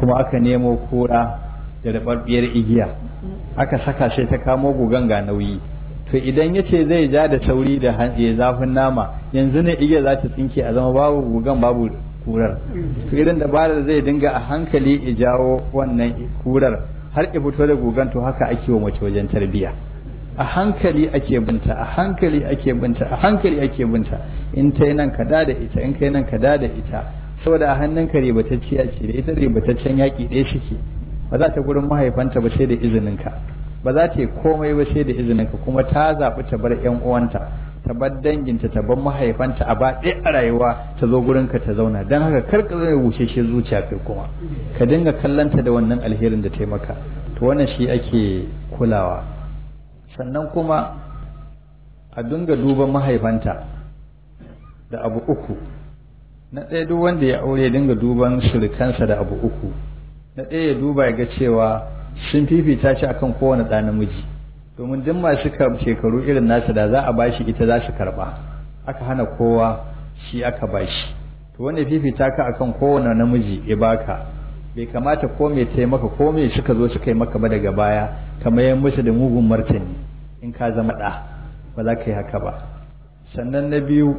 kuma aka nemo kura da rababbiyar igiya aka saka sai ta kamo gugan ga nauyi to idan ya ce zai ja da sauri da ya zafin nama yanzu ne igiya za ta tsinke a zama babu gugan babu kurar to irin dabarar zai dinga a hankali ya jawo wannan kurar har ya fito da gugan to haka ake wa mace wajen tarbiyya a hankali ake binta a hankali ake binta a hankali ake binta in ta nan ka da da ita in kai nan ka da da ita saboda a hannunka ribatacciya ce da ita ribataccen yaƙi ɗaya shike ba za ta gurin mahaifanta ba sai da izininka ba za ta yi komai ba sai da izininka kuma ta zaɓi ta bar ƴan uwanta ta bar danginta ta bar mahaifanta a ba ɗaya a rayuwa ta zo gurinka ta zauna don haka kar ka zai wuce shi zuciya kai kuma ka dinga kallanta da wannan alherin da ta maka to wannan shi ake kulawa sannan kuma a dinga duban mahaifanta da abu uku na ɗaya duk wanda ya aure dinga duban surukansa da abu uku na ɗaya ya duba ya ga cewa sun fifita shi akan kowane ɗa namiji domin duk masu shekaru irin nasa da za a bashi ita za su karɓa aka hana kowa shi aka bashi to wanda fifita ka akan kowane namiji ya baka bai kamata ko mai taimaka ko mai suka zo suka yi maka ba daga baya kamar yan musu da mugun martani in ka zama ɗa ba za ka yi haka ba sannan na biyu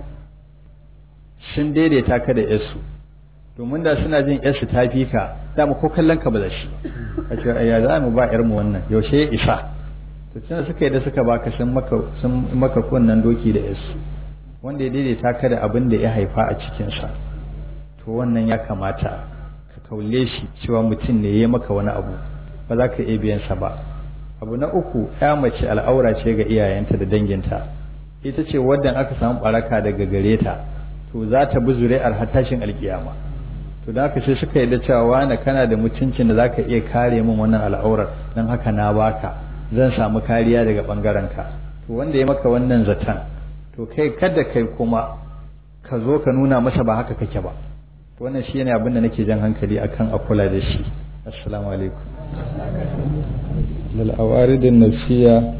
sun daidaita ka da yasu domin da suna jin yasu ta fi ka dama ko kallon ka ba za shi ka ce ya za mu ba yarmu wannan yaushe ya isa to tunda suka yi da suka baka sun maka sun maka kunnan doki da yasu wanda ya daidaita ka da abin da ya haifa a cikinsa to wannan ya kamata ka kaule shi cewa mutum ne ya maka wani abu ba za ka iya biyansa ba abu na uku ya mace al'aura ce ga iyayenta da danginta ita ce wadda aka samu baraka daga gare ta to za ta bi zuri'ar har tashin alkiyama to da haka sai suka yarda cewa wani kana da mutuncin da zaka iya kare min wannan al'aurar dan haka na baka zan samu kariya daga bangaren ka to wanda ya maka wannan zaton to kai kada kai kuma ka zo ka nuna masa ba haka kake ba to wannan shi ne abin da nake jan hankali akan a kula da shi assalamu alaikum lal awaridin nafsiya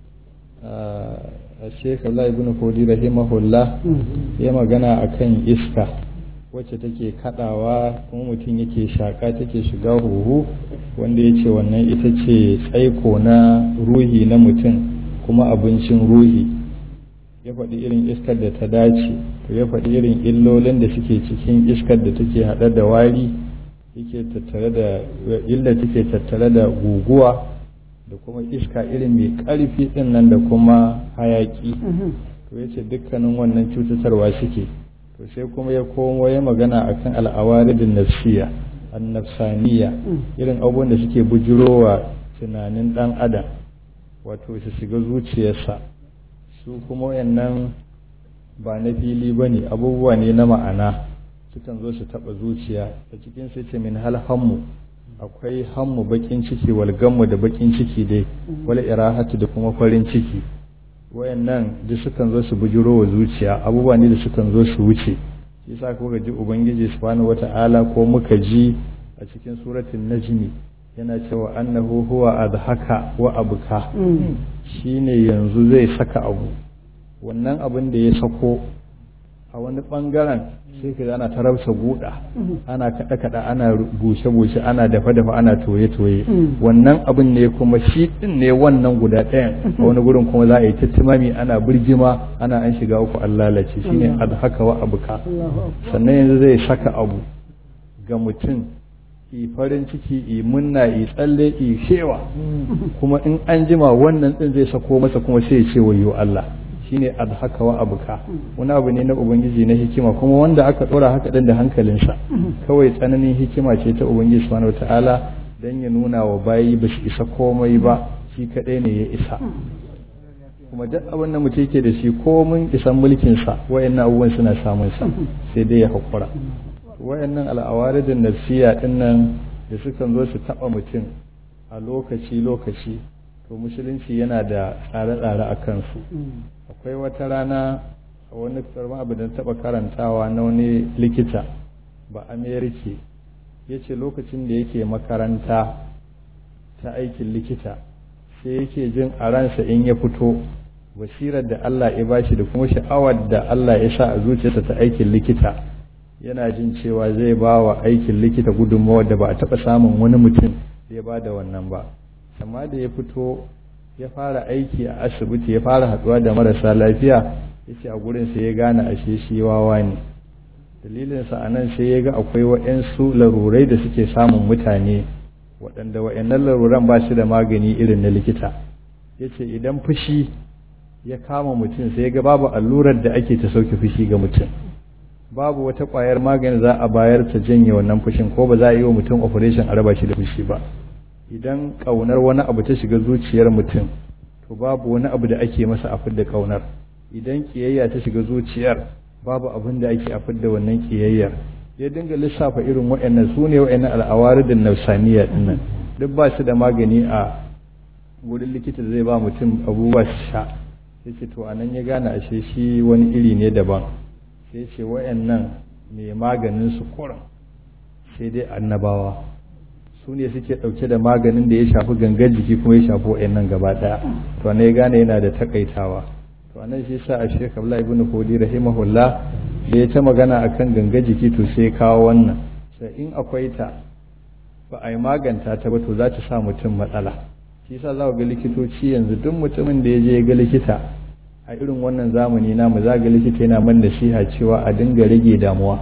a Sheikh Allah ibn Fodi rahimahullah ya magana akan iska wacce take kadawa kuma mutum yake shaka take shiga huhu wanda ya ce wannan ita ce tsaiko na ruhi na mutum kuma abincin ruhi ya faɗi irin iskar da ta dace to ya faɗi irin illolin da suke cikin iskar da take haɗe da wari yake tattare da illa take tattare da guguwa da kuma iska irin mai ƙarfi ɗin nan da kuma hayaƙi to ya ce dukkanin wannan cutatarwa suke to sai kuma ya komo ya magana akan al'awaridin nafsiya annafsaniya irin abubuwan da suke bujirowa tunanin ɗan adam wato su shiga zuciyarsa su kuma wayannan ba na fili ba ne abubuwa ne na ma'ana sukan zo su taɓa zuciya a cikin sai ce min hal hammu akwai hammu bakin ciki wal gammu da bakin ciki dai wal irahatu da kuma farin ciki wayannan duk sukan zo su bujiro wa zuciya abubuwa ne da sukan zo su wuce shi yasa kuka ji ubangiji subhanahu wata'ala ko muka ji a cikin suratul najmi yana cewa annahu huwa adhaka wa abka shine yanzu zai saka abu wannan abin da ya sako a wani bangaren sai ka ana ta rausa guda ana kada kada ana bushe bushe ana dafa dafa ana toye toye wannan abin ne kuma shi din ne wannan guda ɗayan a wani gurin kuma za a yi tattimami ana birgima ana an shiga uku an lalace shine adhaka wa abuka sannan yanzu zai saka abu ga mutum i farin ciki i munna i tsalle i shewa kuma in an jima wannan din zai sako masa kuma sai ya ce wayo Allah shine adhaka wa abuka wani abu ne na ubangiji na hikima kuma wanda aka dora haka din da hankalinsa kawai tsananin hikima ce ta ubangiji subhanahu wataala dan ya nuna wa bayi ba su isa komai ba shi kadai ne ya isa kuma duk abin da mutum yake da shi komin isan mulkin sa wayannan abubuwan suna samun sa sai dai ya hakura wayannan al'awaridin nafsiya dinnan da sukan zo su taba mutum a lokaci lokaci to musulunci yana da tsare-tsare a kansu akwai wata rana a wani karma abu da taɓa karantawa na wani likita ba amerika ya ce lokacin da yake makaranta ta aikin likita sai yake jin a ransa in ya fito basirar da Allah ya bashi da kuma sha'awar da Allah ya sa a zuciyarsa ta aikin likita yana jin cewa zai ba wa aikin likita gudunmawar da ba a taɓa samun wani mutum da ya ba da wannan ba amma da ya fito ya fara aiki a asibiti ya fara haɗuwa da marasa lafiya ya ce a gurin sai ya gane ashe shi wawa ne dalilinsa a nan sai ya ga akwai waɗansu larurai da suke samun mutane waɗanda waɗannan laruran ba shi da magani irin na likita ya ce idan fushi ya kama mutum sai ya ga babu allurar da ake ta sauke fushi ga mutum babu wata ƙwayar magani za a bayar ta janye wannan fushin ko ba za a yi wa mutum operation a raba shi da fushi ba idan ƙaunar wani abu ta shiga zuciyar mutum to babu wani abu da ake masa a fidda ƙaunar idan ƙiyayya ta shiga zuciyar babu abin da ake a fidda wannan ƙiyayyar ya dinga lissafa irin waɗannan su ne waɗannan al'awaridin nausaniya dinnan duk ba su da magani a wurin likita da zai ba mutum abubuwa su sha sai ce to anan ya gane ashe shi wani iri ne daban sai ce waɗannan mai maganin su kuran sai dai annabawa su ne suke ɗauke da maganin da ya shafi gangan jiki kuma ya shafi waɗannan gaba ɗaya to ne ya gane yana da takaitawa to anan shi sa a shekar Abdullahi ibn Kodi rahimahullah da ya ta magana akan ganga jiki to sai kawo wannan sai in akwai ta ba a yi maganta ta ba to za ta sa mutum matsala shi yasa za ga likitoci yanzu duk mutumin da ya je ga likita a irin wannan zamani namu za ga likita yana man nasiha cewa a dinga rage damuwa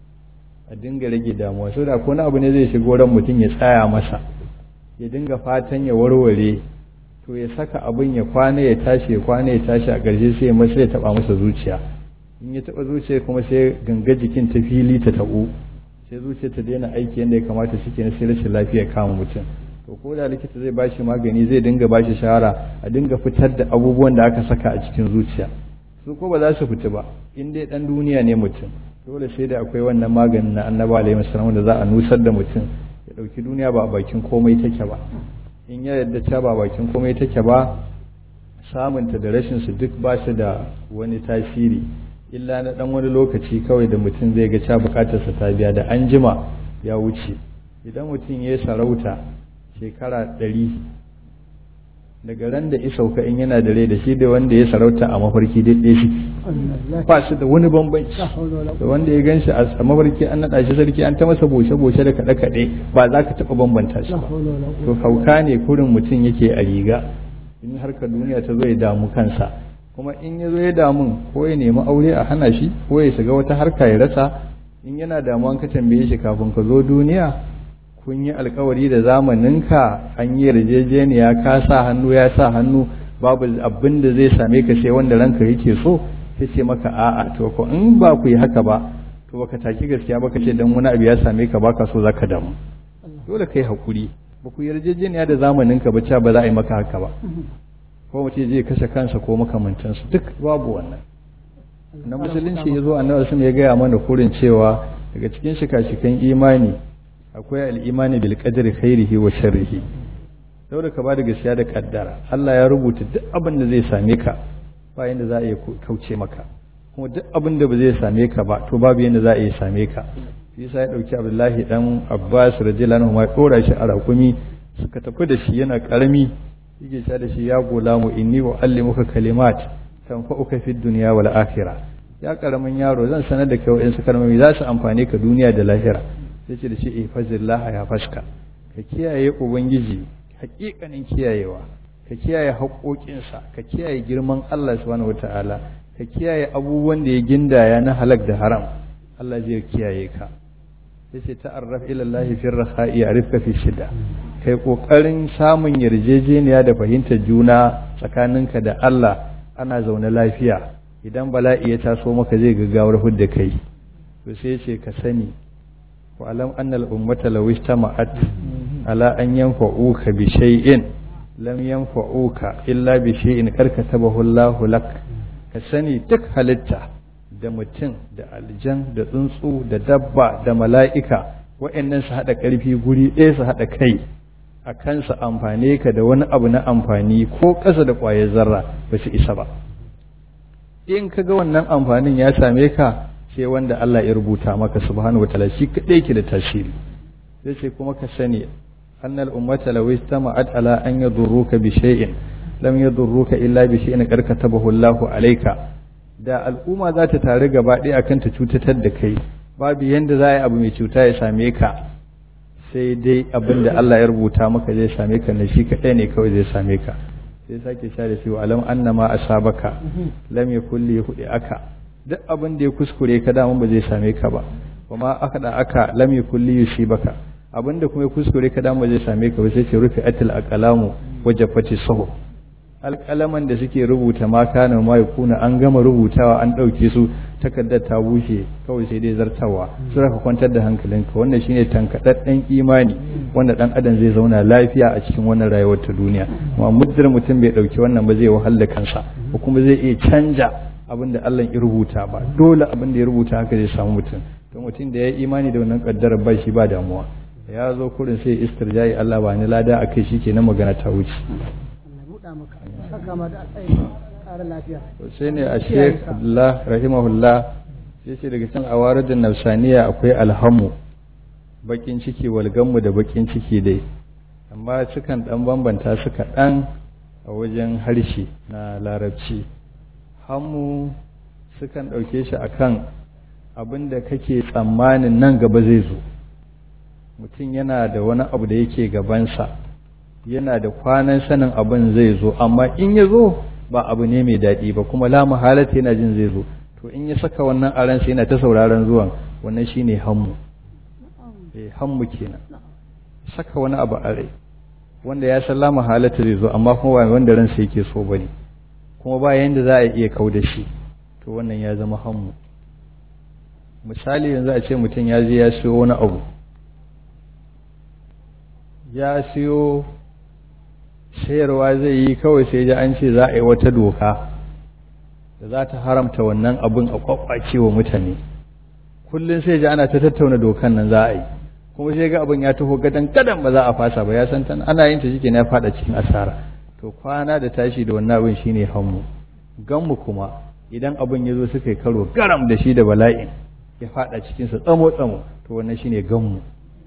a dinga rage damuwa so da ko abu ne zai shigo ran mutum ya tsaya masa ya dinga fatan ya warware to ya saka abin ya kwana ya tashi ya kwana ya tashi a ƙarshe sai ya masa ya taba masa zuciya in ya taba zuciya kuma sai ganga jikin ta fili ta taɓo sai zuciya ta daina aiki yadda ya kamata shi ke sai rashin lafiya kama mutum to ko da likita zai ba shi magani zai dinga ba shi shawara a dinga fitar da abubuwan da aka saka a cikin zuciya su ko ba za su fita ba in dai dan duniya ne mutum dole sai da akwai wannan maganin na annabi alaihi wasallam da za a nusar da mutum ya dauki duniya ba a bakin komai take ba in ya yadda ta ba bakin komai take ba samunta da rashin su duk ba shi da wani tasiri illa na dan wani lokaci kawai da mutum zai ga ca bukatarsa ta biya da an jima ya wuce idan mutum ya sarauta shekara ɗari daga ran da isauka in yana da rai da shi da wanda ya sarauta a mafarki daidai shi ba su da wani bambanci da wanda ya ganshi a mafarki an naɗa shi sarki an ta masa boshe-boshe da kaɗe-kaɗe ba za ka taɓa bambanta shi ba to hauka ne kurin mutum yake a riga in harkar duniya ta zo ya damu kansa kuma in ya zo ya damun ko ya nemi aure a hana shi ko ya shiga wata harka ya rasa in yana damuwan ka tambaye shi kafin ka zo duniya kun yi alkawari da zamaninka an yi yarjejeniya ka sa hannu ya sa hannu babu abin da zai same ka sai wanda ranka yake so sai ce maka a'a to ko in ba ku yi haka ba to baka taki gaskiya baka ce dan wani abu ya same ka baka so zaka damu dole kai hakuri ba ku yarjejeniya da zamaninka ba ba za a yi maka haka ba ko mutum zai kashe kansa ko makamantansu duk babu wannan na musulunci ya zo annabi sun ya gaya mana kurin cewa daga cikin shika-shikan imani akwai al'imani bil qadri khairihi wa sharrihi saboda ka bada gaskiya da kaddara Allah ya rubuta duk abin da zai same ka ba yanda za a iya kauce maka kuma duk abin da ba zai same ka ba to babu yanda za a iya same ka shi yasa ya dauki Abdullahi dan Abbas radiyallahu anhu ma dora shi a rakumi suka tafi da shi yana karami yake cewa da shi ya gulamu inni uallimuka kalimat tanfa'uka fid dunya wal akhirah ya karamin yaro zan sanar da kai wa'in su kalmomi za su amfane ka duniya da lahira sai ce da shi ihfazillah ya faska ka kiyaye ubangiji hakikanin kiyayewa ka kiyaye haƙoƙinsa ka kiyaye girman Allah subhanahu wataala ka kiyaye abubuwan da ya gindaya na halak da haram Allah zai kiyaye ka yace ta'arraf ila Allah fi rakha'i ya'rifka fi shida kai kokarin samun yarjejeniya da fahimtar juna tsakaninka da Allah ana zaune lafiya idan bala'i ya taso maka zai gaggawar hudda kai to sai ce ka sani wa alam anna al ummata law istama'at ala an yanfa'uka bi shay'in lam yanfa'uka illa bi shay'in karkatabahu Allahu lak ka sani duk halitta da mutum da aljan da tsuntsu da dabba da mala'ika wa'annan su haɗa ƙarfi guri ɗaya su haɗa kai a kansa amfane ka da wani abu na amfani ko ƙasa da ƙwayar zarra ba su isa ba in ka ga wannan amfanin ya same ka sai wanda Allah ya rubuta maka subhanahu wataala shi kaɗai ke da tasiri sai ce kuma ka sani annal ummata law istama'at ala an yadurruka bi shay'in lam yadurruka illa bi shay'in qad katabahu Allahu alayka da al'umma za ta tare gaba ɗaya akan ta cutatar da kai babu yanda za a yi abu mai cuta ya same ka sai dai abin da Allah ya rubuta maka zai same ka na shi kaɗai ne kawai zai same ka sai sake sha da cewa alam annama asabaka lam yakul li hudi aka duk abin da ya kuskure ka dama ba zai same ka ba kuma aka da aka lam yakul li yusibaka abin da kuma ya kuskure ka dama ba zai same ka ba sai ce rufi atil aqlamu wajafati sahu alƙalaman da suke rubuta ma kana ma yakuna an gama rubutawa an ɗauke su takardar ta bushe kawai sai dai zartawa su raka kwantar da hankalinka wannan shine tankaɗaɗɗen imani wanda ɗan adam zai zauna lafiya a cikin wannan rayuwar ta duniya amma muddin mutum bai ɗauki wannan ba zai wahala kansa ko kuma zai iya canja abin da Allah ya rubuta ba dole abin da ya rubuta haka zai samu mutum to mutum da ya yi imani da wannan kaddarar ba shi ba damuwa ya zo kurin sai istirjai Allah ba ni lada akai shikenan magana ta wuce sai ne a sheik abdullah rahimahullah sai ce daga can awaradin nafsaniya akwai alhamu bakin ciki walganmu da bakin ciki dai amma sukan dan bambanta su kaɗan a wajen harshe na larabci hamu sukan ɗauke shi akan abin da kake tsammanin nan gaba zai zo mutum yana da wani abu da yake gabansa yana da kwanan sanin abin zai zo amma in ya zo ba abu ne mai daɗi ba kuma la mahalata yana jin zai zo to in ya saka wannan a ransa yana ta sauraron zuwan wannan shine hammu eh hammu kenan saka wani abu a rai wanda ya san la mahalata zai zo amma kuma ba wanda ransa yake so bane kuma ba yanda za a iya kau da shi to wannan ya zama hammu misali yanzu a ce mutum ya je ya siyo wani abu ya siyo sayarwa zai yi kawai sai ji an ce za a yi wata doka da za ta haramta wannan abin a kwakwace wa mutane kullum sai ji ana ta tattauna dokan nan za a yi kuma sai ga abin ya taho gadan gadan ba za a fasa ba ya san tan ana yin ta shike na fada cikin asara to kwana da tashi da wannan abin shine hammu ganmu kuma idan abin ya zo suka yi karo garam da shi da bala'in ya fada cikin sa tsamo tsamo to wannan shine ganmu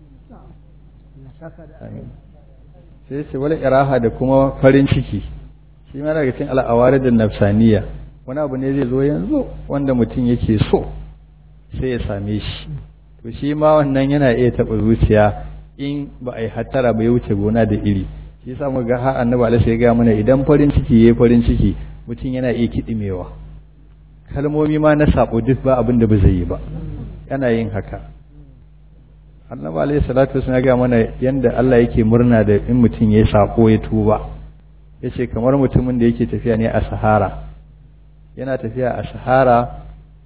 sai ce wala iraha da kuma farin ciki shi ma daga cikin al'awari da nafsaniya wani abu ne zai zo yanzu wanda mutum yake so sai ya same shi to shi ma wannan yana iya taɓa zuciya in ba a yi hattara ba ya wuce gona da iri shi yasa mu ga har annabi alaihi ya ga mana idan farin ciki yayi farin ciki mutum yana iya kidimewa kalmomi ma na sabo duk ba abin da ba zai yi ba yana yin haka annabi alayhi salatu wasallam ya ga mana yanda Allah yake murna da in mutum yayi sako ya tuba yace kamar mutumin da yake tafiya ne a sahara yana tafiya a sahara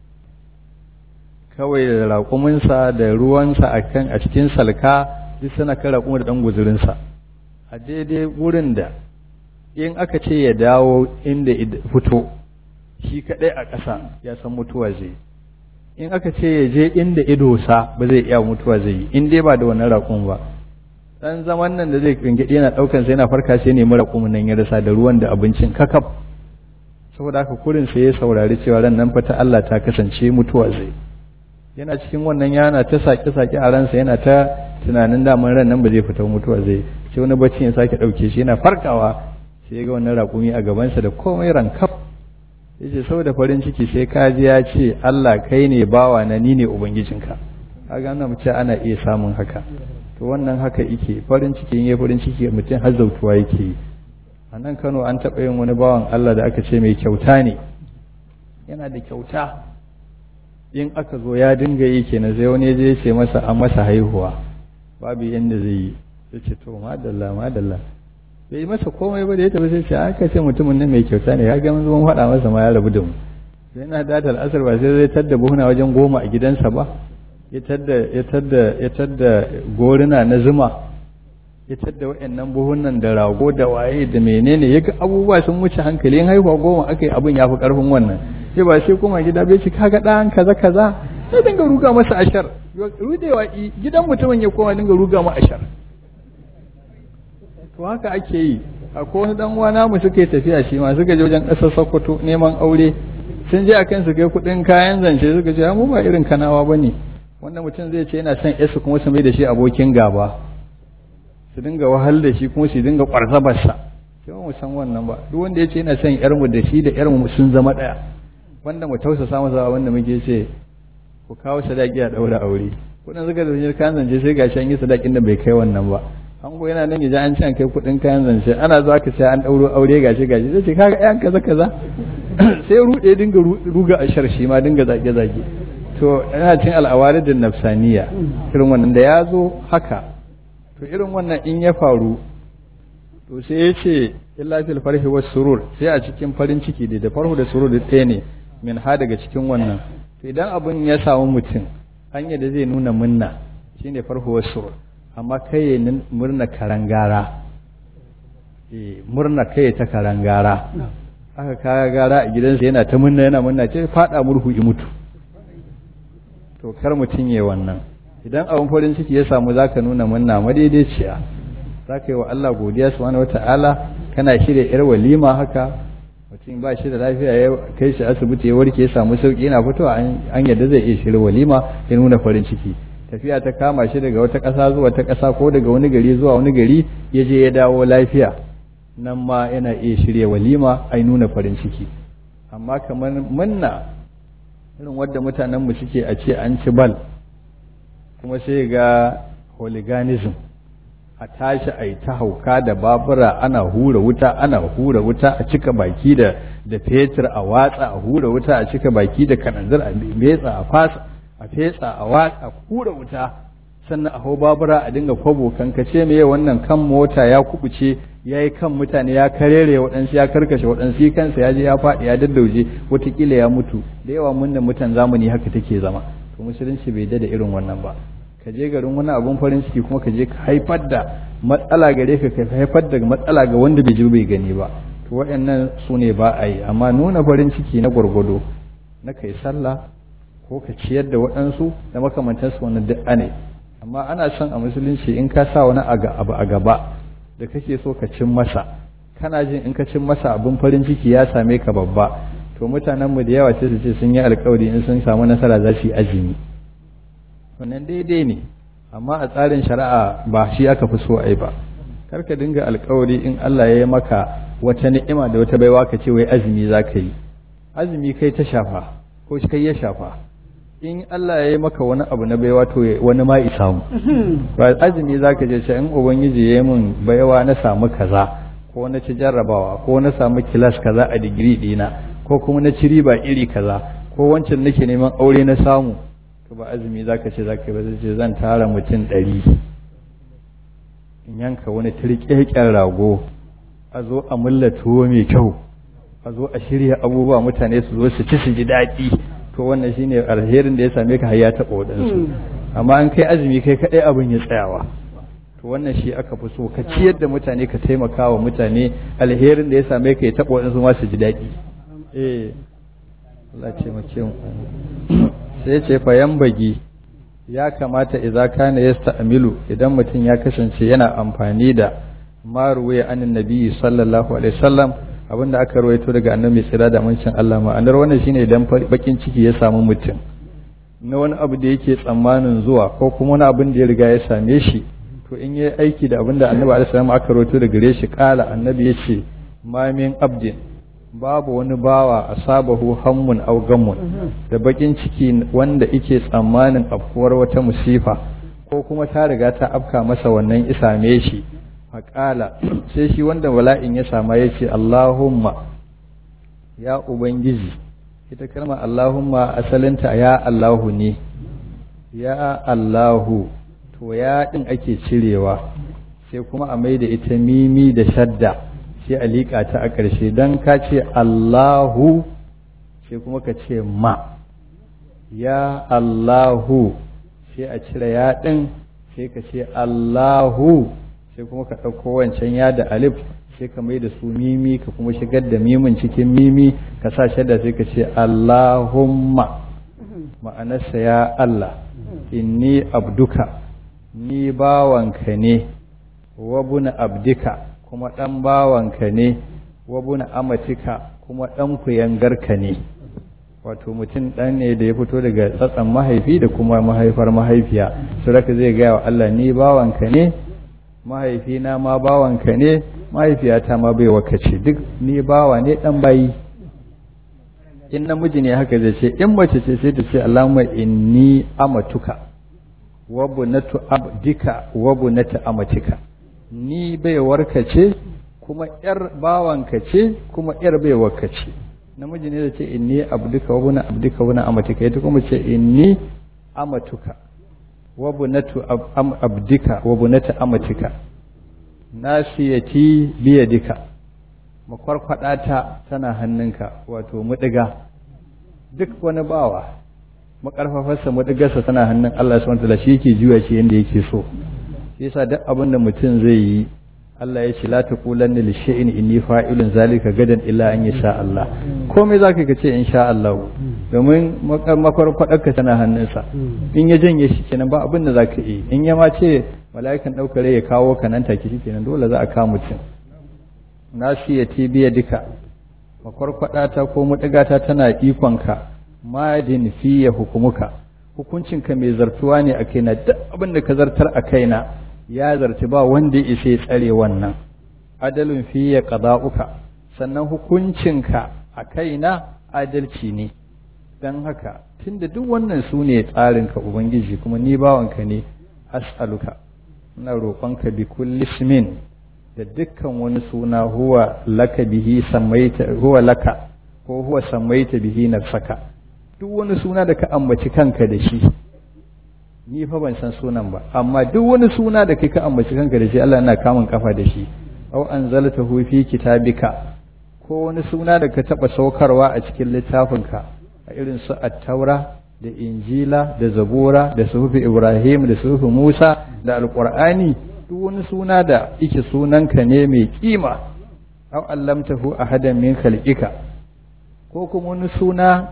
kawai da raƙuminsa da ruwansa a kan a cikin salka duk suna kan raƙumin da ɗan guzurinsa a daidai wurin da in aka ce ya dawo inda fito shi kaɗai a ƙasa ya san mutuwa zai in aka ce ya je inda idosa ba zai iya mutuwa zai yi in dai ba da wannan raƙun ba dan zaman nan da zai ringaɗe yana ɗaukan sai yana farka sai nemi raƙumin nan ya rasa da ruwan da abincin kakaf saboda haka kurin sai ya saurari cewa ran nan fa ta Allah ta kasance mutuwa zai yana cikin wannan yana ta sake sake a ransa yana ta tunanin daman ran nan ba zai fita mutuwa zai sai wani bacci ya sake ɗauke shi yana farkawa sai ya ga wannan raƙumi a gabansa da komai rankaf yace saboda farin ciki sai kaji ya ce Allah kai ne bawa na ni ne ubangijinka kaga ana mace ana iya samun haka to wannan haka yake farin ciki in farin ciki mutum har zautuwa yake yi a nan Kano an taɓa yin wani bawan Allah da aka ce mai kyauta ne yana da kyauta in aka zo ya dinga yi kenan sai wani je ce masa an masa haihuwa babu yanda zai yi sai ce to madalla madalla bai masa komai ba da ya tafi sai ce aka ce mutumin nan mai kyauta ne ya ga mun zuwan faɗa masa ma ya rabu da mu sai na da al'asar ba sai zai tadda buhuna wajen goma a gidansa ba ya tadda ya tadda ya tadda goruna na zuma ya tadda waɗannan buhunan da rago da waye da menene ya ga abubuwa sun wuce hankali in haihuwa goma aka yi abin ya fi ƙarfin wannan sai ba sai kuma gida bai ci kaga ɗan kaza kaza sai dinga ruga masa ashar rudewa gidan mutumin ya koma dinga ruga ma ashar to haka ake yi akwai wani dan uwa namu suka yi tafiya shi ma suka je wajen ƙasar Sokoto neman aure sun je akan su kai kuɗin kayan zance suka ce mu ba irin kanawa bane wanda mutum zai ce yana son yasu kuma su mai da shi abokin gaba su dinga wahal da shi kuma su dinga kwarzabar sa sai mu san wannan ba duk wanda ya ce yana son yar mu da shi da yar mu sun zama daya wanda mu tausasa masa wanda muke ce ku kawo sadaki a daura aure kudin suka da kayan zance sai gashi an yi sadakin da bai kai wannan ba an go yana nan yaji an ci an kai kudin kayan zance ana zuwa ka sai an dauro aure gashi gashi sai ce kaga yan kaza kaza sai rude dinga ruga a sharshi ma dinga zage zage to yana cin al'awaridin nafsaniya irin wannan da ya zo haka to irin wannan in ya faru to sai ya ce illa fil farhi was surur sai a cikin farin ciki da da farhu da surur da ɗaya ne min ha daga cikin wannan to idan abun ya samu mutum hanya da zai nuna munna shine farhu was surur amma kai ya murna karangara eh murna kai ta karangara aka kaya gara a gidansa yana ta munna yana munna ce fada murhu i mutu to kar mutum ya wannan idan abin farin ciki ya samu zaka nuna munna madaidaiciya zaka yi wa Allah godiya subhanahu wata'ala kana shirya yar walima haka mutum ba shi da lafiya ya kai shi asibiti ya warke ya samu sauki yana fitowa an yadda zai iya shirya walima ya nuna farin ciki tafiya ta kama shi daga wata ƙasa zuwa ta ƙasa ko daga wani gari zuwa wani gari ya je ya dawo lafiya nan ma yana iya shirya walima ai nuna farin ciki amma kamar munna irin wadda mutanenmu suke a ce an ci bal kuma sai ga hooliganism a tashi a yi ta hauka da babura ana hura wuta ana hura wuta a cika baki da da fetur a watsa a hura wuta a cika baki da kananzir a metsa a fasa a fetsa a watsa a hura wuta sannan a hau babura a dinga kwabo kankace me wannan kan mota ya kubuce ya yi kan mutane ya karere waɗansu ya karkashe waɗansu kansa ya je ya faɗi ya daddauje watakila ya mutu da yawa munnan mutan zamani haka take zama to musulunci bai da irin wannan ba ka je garin wani abun farin ciki kuma ka je ka haifar da matsala gare ka ka haifar da matsala ga wanda bai ji bai gani ba to waɗannan su ne ba a yi amma nuna farin ciki na gwargwado na kai sallah ko ka ciyar da waɗansu da makamantansu wani duk ne amma ana son a musulunci in ka sa wani abu a gaba da kake so ka cin masa kana jin in ka cin masa abin farin ciki ya same ka babba to mutanen mu da yawa sai su ce sun yi alkawari in sun samu nasara za su yi azumi wannan daidai ne amma a tsarin shari'a ba shi aka fi so ai ba kar ka dinga alkawari in Allah ya yi maka wata ni'ima da wata baiwa ka ce wai azumi za ka yi azumi kai ta shafa ko kai ya shafa in Allah ya yi maka wani abu na baiwa to wani ma isa mu ba azumi zaka je ce in ubangiji ya yi min baiwa na samu kaza ko na ci jarrabawa ko na samu kilas kaza a digiri dina ko kuma na ci riba iri kaza ko wancan nake neman aure na samu to ba azumi zaka ce zaka ba ce zan tara mutum ɗari in yanka wani turƙeƙen rago a zo a mulla tuwo mai kyau a zo a shirya abubuwa mutane su zo su ci su ji daɗi to wannan shine alherin da ya same ka har ya taɓa waɗansu amma an kai azumi kai kaɗai abin ya tsayawa to wannan shi aka fi so ka ciyar da mutane ka taimaka wa mutane alherin da ya same ka ya taɓa waɗansu ma su ji daɗi eh Allah ce mu ce sai ce fa bagi ya kamata idza kana yasta'milu idan mutum ya kasance yana amfani da maruwaya anin nabi sallallahu alaihi wasallam abinda aka rawaito daga annabi tsira da mancin Allah ma'anar wannan shine idan bakin ciki ya samu mutum na wani abu da yake tsammanin zuwa ko kuma wani abin da ya riga ya same shi to in yi aiki da abinda annabi alaihi salam aka rawaito daga gare shi kala annabi yace ma min abdin babu wani bawa asabahu hammun aw gammun da bakin ciki wanda yake tsammanin afkuwar wata musifa ko kuma ta riga ta afka masa wannan isame shi faƙala sai shi wanda wala'in ya sama ya ce Allahumma ya Ubangiji ita kalma Allahumma asalinta ya Allahu ne ya Allahu to ya ɗin ake cirewa sai kuma a mai da ita mimi da shadda sai a liƙa ta a ƙarshe don ka ce Allahu sai kuma ka ce ma ya Allahu sai a cire ya ɗin sai ka ce Allahu sai kuma ka ɗauko wancan ya da alif sai ka mai da su mimi ka kuma shigar da mimin cikin mimi ka sa shadda sai ka ce Allahumma ma'anarsa ya Allah inni abduka ni bawanka ne wabuna abdika kuma ɗan bawanka ne wabuna amatika kuma ɗan kuyangarka ne wato mutum ɗan ne da ya fito daga tsatsan mahaifi da kuma mahaifar mahaifiya su raka zai gaya wa Allah ni bawanka ne mahaifina ma bawanka ne mahaifiyata ma bai wakace duk ni bawa ne dan bayi in namiji ne haka zai ce in mace ce sai ta ce Allahumma inni amatuka wa bunatu abdika wa bunatu amatika ni baiwarka ce kuma yar bawanka ce kuma yar baiwarka ce namiji ne da ce inni abduka wa bunu abdika wa bunu amatika ita kuma ce inni amatuka wa bunatu abdika wa bunatu amatika nasiyati biyadika makwarkwada ta tana hannunka wato mudiga duk wani bawa makarfafarsa mudigarsa tana hannun Allah subhanahu wataala shi yake juya shi yanda yake so shi yasa duk abin da mutum zai yi Allah ya ce la taqulanna li shay'in inni fa'ilun zalika gadan illa an yasha Allah komai zaka ka ce insha Allah domin makwarkwadarka tana hannunsa in ya janye shi kenan ba abin da zaka yi in ya ma ce mala'ikan daukar ya kawo ka nan take shi kenan dole za a kawo mutum nasiyati biya duka makwarkwadata ko mudigata tana ikonka madin fiye hukumuka hukuncinka mai zartuwa ne a kaina duk abin da ka zartar a kaina ya zarci ba wanda ya isa ya tsare wannan adalun fiye qada'uka sannan hukuncinka a kaina adalci ne don haka tunda duk wannan su ne tsarinka ubangiji kuma ni bawanka ne as'aluka ina roƙonka bi kulli ismin da dukkan wani suna huwa laka bihi samaita huwa laka ko huwa samaita bihi nafsaka duk wani suna da ka ambaci kanka da shi ni fa ban san sunan ba amma duk wani suna da kai ka ambaci kanka da shi Allah yana kamun kafa da shi aw anzaltahu fi kitabika ko wani suna da ka taba saukarwa a cikin littafinka a irin su at-taura da injila da zabura da suhufi ibrahim da suhufi musa da alqur'ani duk wani suna da ike sunanka ne mai kima aw allamtahu ahadan min khalqika ko kuma wani suna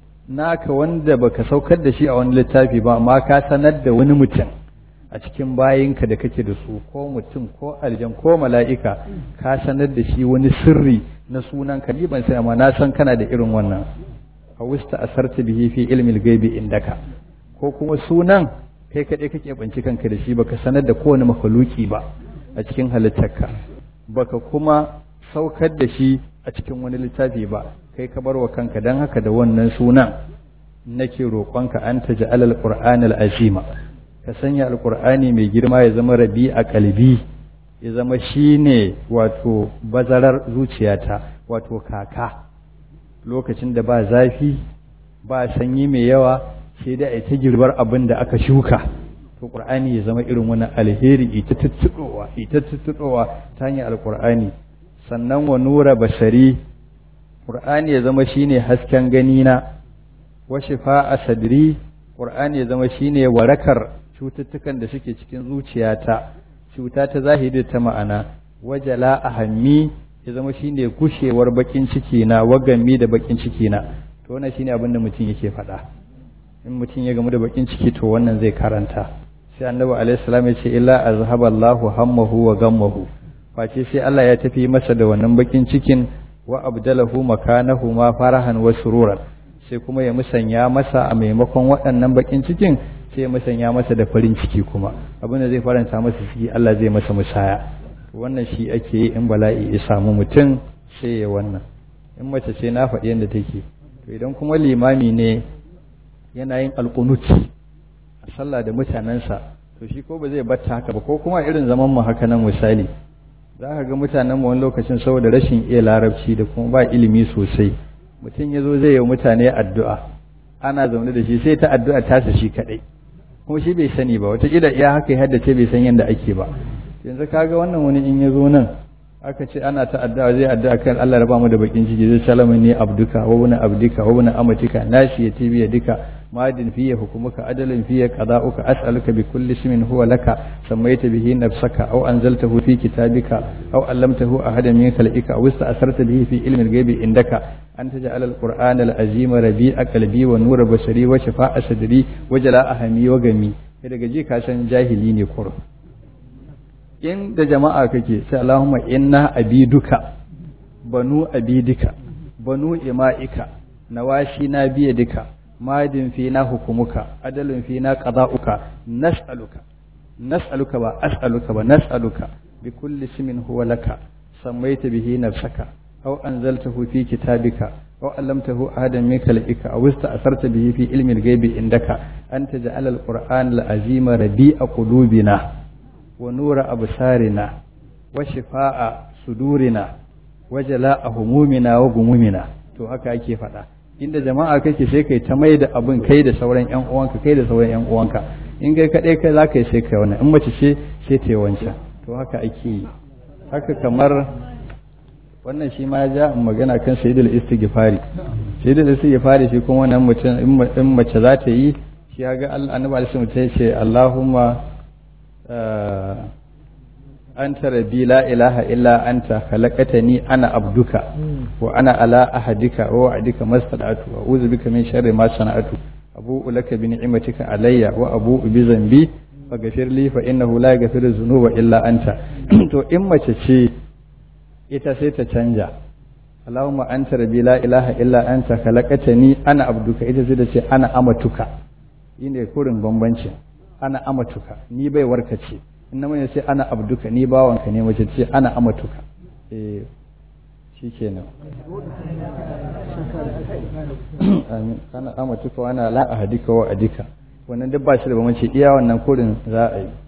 naka wanda baka saukar da shi a wani littafi ba amma ka sanar da wani mutum a cikin bayinka da kake da su ko mutum ko aljan ko mala'ika ka sanar da shi wani sirri na sunan ka ni ban sai amma na san kana da irin wannan a wusta asarta bihi fi ilmil gaibi indaka ko kuma sunan kai kaɗai kake banci kanka da shi baka sanar da kowane makhluki ba a cikin halittarka baka kuma saukar da shi a cikin wani littafi ba kai ka bar wa kanka don haka da wannan sunan nake roƙonka an ta ja'al al-qur'an al-azima ka sanya alqur'ani mai girma ya zama rabi a kalbi ya zama shine wato bazarar zuciyata wato kaka lokacin da ba zafi ba sanyi mai yawa sai da ta girbar abin da aka shuka to qur'ani ya zama irin wani alheri ita tuttuɗowa ita tuttuɗowa ta hanyar alqur'ani sannan wa nura basari qur'ani ya zama shine hasken gani na wa shifa'a sadri qur'ani ya zama shine warakar cututtukan da suke cikin zuciyata cuta ta zahiri ta ma'ana wajala ahammi ya zama shine gushewar bakin ciki na wagami da bakin ciki na to wannan shine abin da mutum yake faɗa in mutum ya gamu da bakin ciki to wannan zai karanta sai annabi alaihi salam ya ce illa azhaba Allahu hammahu wa gammahu face sai Allah ya tafi masa da wannan bakin cikin wa abdalahu makanahu ma farahan wa sururan sai kuma ya musanya masa a maimakon waɗannan bakin cikin sai ya musanya masa da farin ciki kuma abin da zai faranta masa ciki Allah zai masa musaya wannan shi ake yi in bala'i ya samu mutum sai ya wannan in mace ce na faɗi yadda take to idan kuma limami ne yana yin alƙunuti a sallah da mutanensa to shi ko ba zai batta haka ba ko kuma irin zaman mu haka nan misali za ka ga mutanen mu wani lokacin saboda rashin iya larabci da kuma ba ilimi sosai mutum ya zo zai yi mutane addu'a ana zaune da shi sai ta addu'a tasa shi kaɗai kuma shi bai sani ba wataƙila iya haka ya haddace bai san yadda ake ba yanzu kaga wannan wani in ya zo nan aka ce ana ta addu'a zai addu'a kan Allah raba mu da bakin ciki zai salama ne abduka wa wani abdika wa wani amatika nashi ya tibiya duka madin fiye hukumuka adalin fiye qada'uka as'aluka bi kulli ismin huwa laka sammaita bihi nafsaka aw anzaltahu fi kitabika aw allamtahu ahadan min khalqika aw ista'sarta bihi fi ilmi al-ghaibi indaka an taj'ala al-qur'ana al-azima rabi'a qalbi wa nura basari wa shifa'a sadri wa jala'a hami wa gami daga ji ka san jahili ne kur in da jama'a kake sai Allahumma inna abiduka banu abidika banu ima'ika nawashi na biya duka madin fi na hukumuka adalin fi na qada'uka nas'aluka nas'aluka ba as'aluka ba nas'aluka bi kulli ismin huwa laka sammaita bihi nafsaka aw anzaltahu fi kitabika wa allamtahu ahadan min khalqika aw asta'sarta bihi fi ilmi al-ghaibi indaka an taj'al al-qur'an al-azima rabi'a qulubina wa nura absarina wa shifaa'a sudurina wa jala'a humumina wa gumumina to haka ake faɗa inda jama'a kake sai kai ta mai da abin kai da sauran yan uwanka kai da sauran yan uwanka in kai kaɗai kai za ka yi sai kai wannan in mace ce sai ta yi wancan to haka ake yi haka kamar wannan shi ma ja magana kan sayyidul istighfari sayyidul istighfari shi kuma wannan mutum in mace za ta yi shi ya ga Allah annabi alaihi wasallam ce Allahumma anta rabbi la ilaha illa anta khalaqtani ana abduka wa ana ala ahadika wa wa'dika mastada'tu wa a'udhu bika min sharri ma sana'tu abu'u laka bi ni'matika alayya wa abu'u bi zambi faghfir li fa innahu la yaghfiru dhunuba illa anta to in mace ce ita sai ta canja Allahumma anta rabbi la ilaha illa anta khalaqtani ana abduka ita sai ta ce ana amatuka shine kurin bambancin ana amatuka ni bai warkace in namiji sai ana abduka ni bawanka ne mace ce ana amatuka eh shikenan amin ana amatuka wa ana la ahadika wa adika wannan duk ba shi da bambanci iya wannan kurin za a yi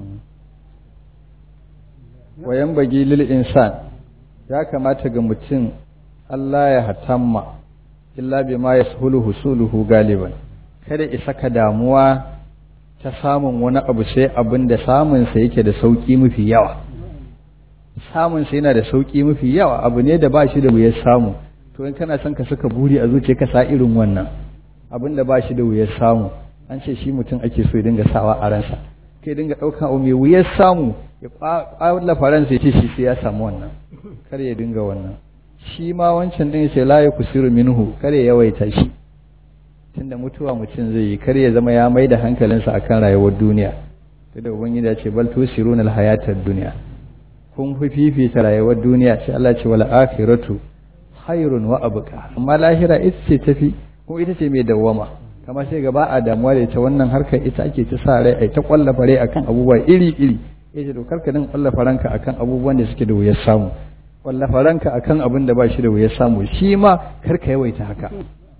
wayan bagi lil insan ya kamata ga mutum Allah ya hatamma illa bima yashulu husuluhu galiban kada isa ka damuwa ta samun wani abu sai abin da samunsa yake da sauƙi mafi yawa samunsa yana da sauƙi mafi yawa abu ne da ba shi da wuyar samu to in kana son ka saka buri a zuciya ka sa irin wannan abin da ba shi da wuyar samu an ce shi mutum ake so ya dinga sawa a ransa kai dinga ɗaukan abu mai wuyar samu ya ƙwalla faransa ya ce shi sai ya samu wannan kar ya dinga wannan shi ma wancan ɗin sai la ya kusiru minhu kar ya yawaita shi tunda mutuwa mutum zai yi kar ya zama ya mai da hankalinsa akan rayuwar duniya ta da ubangiji ya ce bal tusiruna alhayatad duniya kun fi fifita rayuwar duniya sai Allah ce wal akhiratu khairun wa abqa amma lahira ita ce tafi ko ita ce mai dawwama kamar sai gaba a damuwa da ita wannan harkar ita ake ta sa rai ai ta kwallafa rai akan abubuwa iri iri yace to karka din kwallafa ranka akan abubuwan da suke da wuyar samu kwallafa ranka akan abin da ba shi da wuyar samu shi ma karka yawaita haka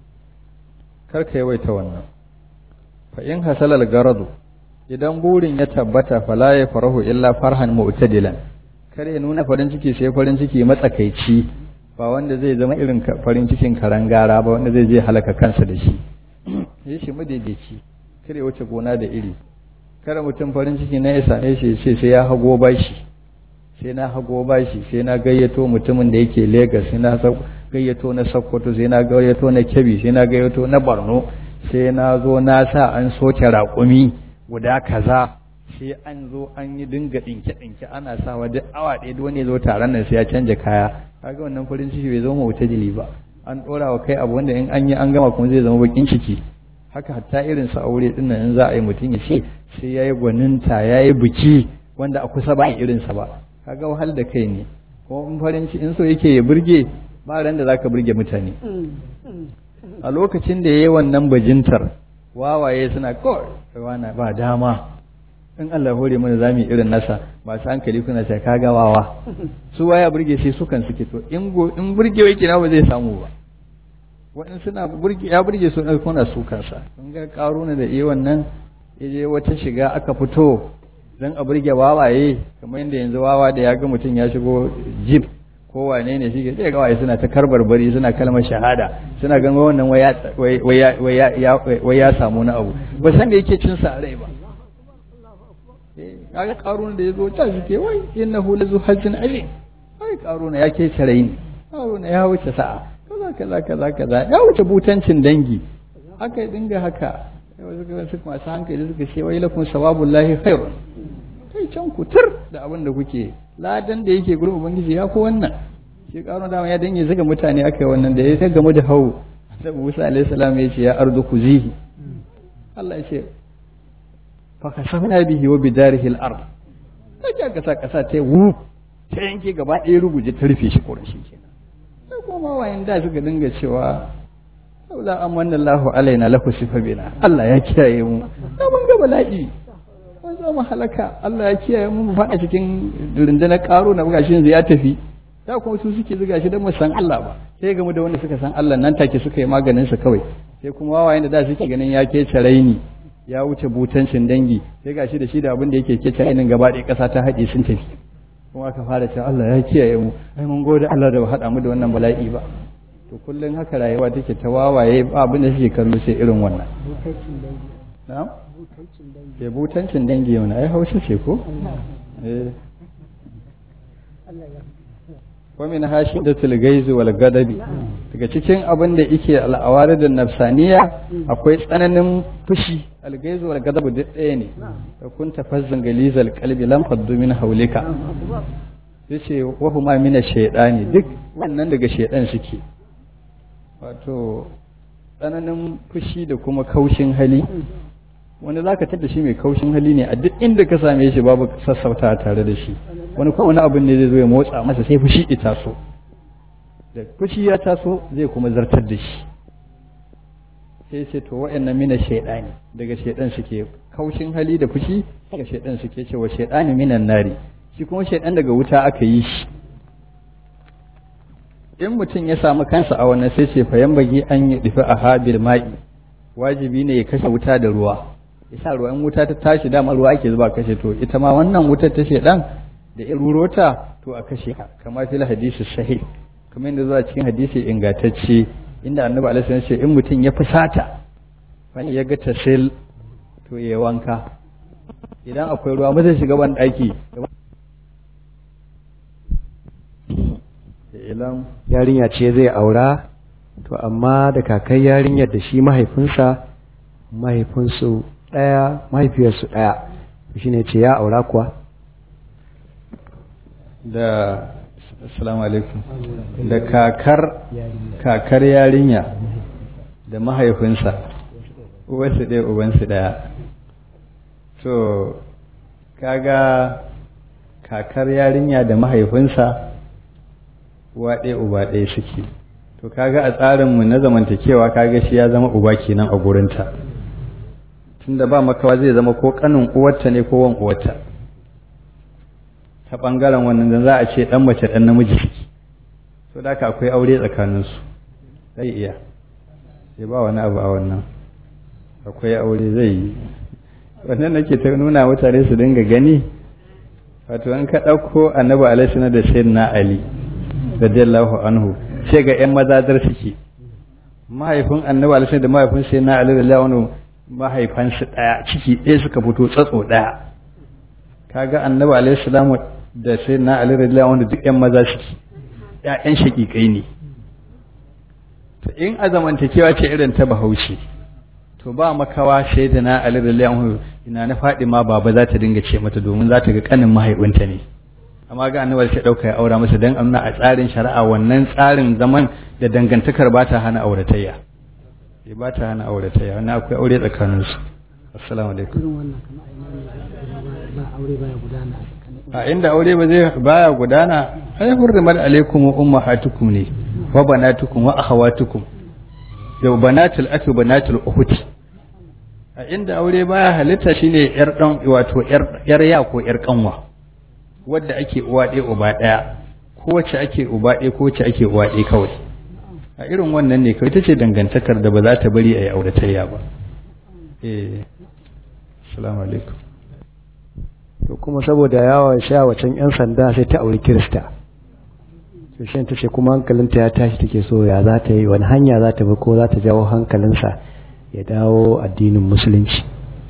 karka yawaita wannan fa in hasalal garadu idan burin ya tabbata fala ya farahu illa farhan mu'tadilan kar ya nuna farin ciki sai farin ciki matsakaici ba wanda zai zama irin farin cikin karangara ba wanda zai je halaka kansa da shi ya shi madaidaici kar ya wuce gona da iri kar mutum farin ciki na isa ya ce sai ya hago bashi sai na hago bashi sai na gayyato mutumin da yake Legas sai na gayyato na Sokoto sai na gayyato na Kebbi sai na gayyato na Borno sai na zo na sa an soke raƙumi guda kaza sai an zo an yi dinga dinke dinke ana sawa duk awa ɗaya duk wani zo taron nan sai ya canja kaya kaga wannan farin ciki bai zama wuta jili ba an ɗora wa kai abu wanda in an yi an gama kuma zai zama bakin ciki haka hatta irin sa aure din nan in za a yi mutum ya ce sai yayi gwaninta yayi biki wanda a kusa ba irinsa ba kaga wahal da kai ne ko in farin ciki in so yake ya burge ba ran da zaka burge mutane a lokacin da yayi wannan bajintar wawaye suna kawai wana ba dama in Allah hore mana zamu irin nasa masu hankali kuna sai kaga wawa su waya burge sai su kan suke to in go in burge yake na ba zai samu ba wa'in suna burge ya burge su ɗan kuna su kansa kun ga karuna da iya wannan yaje wata shiga aka fito dan a burge wawaye kamar yadda yanzu wawa da ya ga mutum ya shigo jeep ko wane ne shi sai ga waye suna ta karbar bari suna kalmar shahada suna ganin wannan wai ya samu na abu ba san da yake cin sa rai ba kaga karuna da yazo ta shi ke wai innahu lazu hajjin alim wai karuna ya ke tare ne karuna ya wuce sa'a kaza kaza kaza kaza ya wuce butancin dangi haka dinga haka wasu masu hankali suka ce wai lakum sawabullahi khairun kai can ku tur da abin da kuke ladan da yake gurin ubangiji ya fi wannan shi karo dama ya dange zaga mutane aka yi wannan da ya ta gamu da hau da Musa alaihi salam ya ce ya ardu kuzihi Allah ya ce fa kasafna bihi wa bidarihi al-ard kaje kasa kasa ta wu ta yanke gaba ɗaya ruguje ta rufe shi kurin shi kenan sai kuma wayan da suka dinga cewa saboda an manna Allahu alaina lahu sifa bina Allah ya kiyaye mu da mun ga bala'i mun zo mu halaka Allah ya kiyaye mu mu faɗa cikin rundunar karo na buga shi ya tafi da kuma su suke zuga shi don mu san Allah ba sai gamu da wanda suka san Allah nan take suka yi maganin sa kawai sai kuma wawayen da da suke ganin ya kece raini ya wuce butancin dangi sai gashi da shi da abin da yake kece rainin gaba ɗaya ƙasa ta haɗe sun tafi kuma aka fara cewa Allah ya kiyaye mu ai mun gode Allah da ba haɗa mu da wannan bala'i ba to kullum haka rayuwa take ta wawaye ba abin da suke kallo sai irin wannan na'am ke butancin dangi yau ai hausa ce ko eh wa min hashidatul gaiz wal gadabi daga cikin abin da yake al'awaridun nafsaniya akwai tsananin fushi al gaiz wal gadab duk ɗaya ne da kun tafazzan galizal qalbi lam faddu min haulika yace wa huma min ash-shaytani duk wannan daga shaydan suke wato tsananin fushi da kuma kaushin hali wani za ka tada shi mai kaushin hali ne a duk inda ka same shi babu sassauta tare da shi wani kuma wani abin ne zai zo ya motsa masa sai fushi ya taso da fushi ya taso zai kuma zartar da shi sai ce to wa'annan mina shaidani daga shaidan suke kaushin hali da fushi daga shaidan suke cewa shaidani minan nari shi kuma shaidan daga wuta aka yi shi in mutum ya samu kansa a wannan sai ce fayan bagi an yi dufi a habil ma'i wajibi ne ya kashe wuta da ruwa ya sa ruwan wuta ta tashi dama ruwa ake zuba kashe to ita ma wannan wutar ta shedan da ya rurota to a kashe ka kamar fil hadisi sahih kamar yadda zuwa cikin hadisi ingantacce inda annabi alaihi wasallam ce in mutum ya fusata wani ya ga tasil to ya wanka idan akwai ruwa ba zai shiga ban daki ilan yarinya ce zai aura to amma da kakai yarinyar da shi mahaifinsa mahaifinsu ɗaya mahaifiyarsu ɗaya shi ne ce ya aura kuwa da assalamu alaikum da kakar kakar yarinya da mahaifinsa uwarsu ɗaya ubansu ɗaya so kaga kakar yarinya da mahaifinsa uwa ɗaya uba ɗaya suke to kaga a tsarinmu na zamantakewa kaga shi ya zama uba kenan a gurinta tunda ba makawa zai zama ko kanin uwarta ne ko wan uwarta ta ɓangaren wannan da za a ce ɗan mace ɗan namiji suke so da akwai aure tsakaninsu zai iya sai ba wani abu a wannan akwai aure zai yi wannan nake ta nuna mutane su dinga gani wato an ka ɗauko annabi alaihi da sayyidina ali radiyallahu anhu sai ga ƴan mazadar suke mahaifin annabi alaihi da mahaifin sayyidina ali radiyallahu anhu mahaifansu ɗaya ciki ɗaya suka fito tsatso ɗaya kaga annabi alaihi salamu da sayyidina ali radiyallahu anhu duk ƴan maza suke ƴaƴan shaƙiƙai ne to in a zamantakewa ce irin ta bahaushe to ba makawa sayyidina ali radiyallahu anhu ina na faɗi ma baba za ta dinga ce mata domin za ta ga kanin mahaifinta ne amma ga annabi sai dauka ya aura masa dan amna a tsarin shari'a wannan tsarin zaman da dangantakar ba ta hana auratayya sai ba ta hana auratayya wannan akwai aure tsakanin su assalamu alaikum a inda aure ba zai baya gudana ai hurrimat alaikum ummahatukum ne wa banatukum wa akhawatukum da banatul akhi banatul ukhti a inda aure baya halitta shine yar dan wato yar ya ko yar kanwa wadda ake uwa ɗaya uba ɗaya ko wacce ake uba ɗaya ko wacce ake uwa ɗaya kawai a irin wannan ne kawai ta ce dangantakar da ba za ta bari a yi auratayya ba eh assalamu alaikum to kuma saboda yawon sha wacan yan sanda sai ta auri kirista to shi ta ce kuma hankalinta ya tashi take so ya za ta yi wani hanya za ta bi ko za ta jawo hankalinsa ya dawo addinin musulunci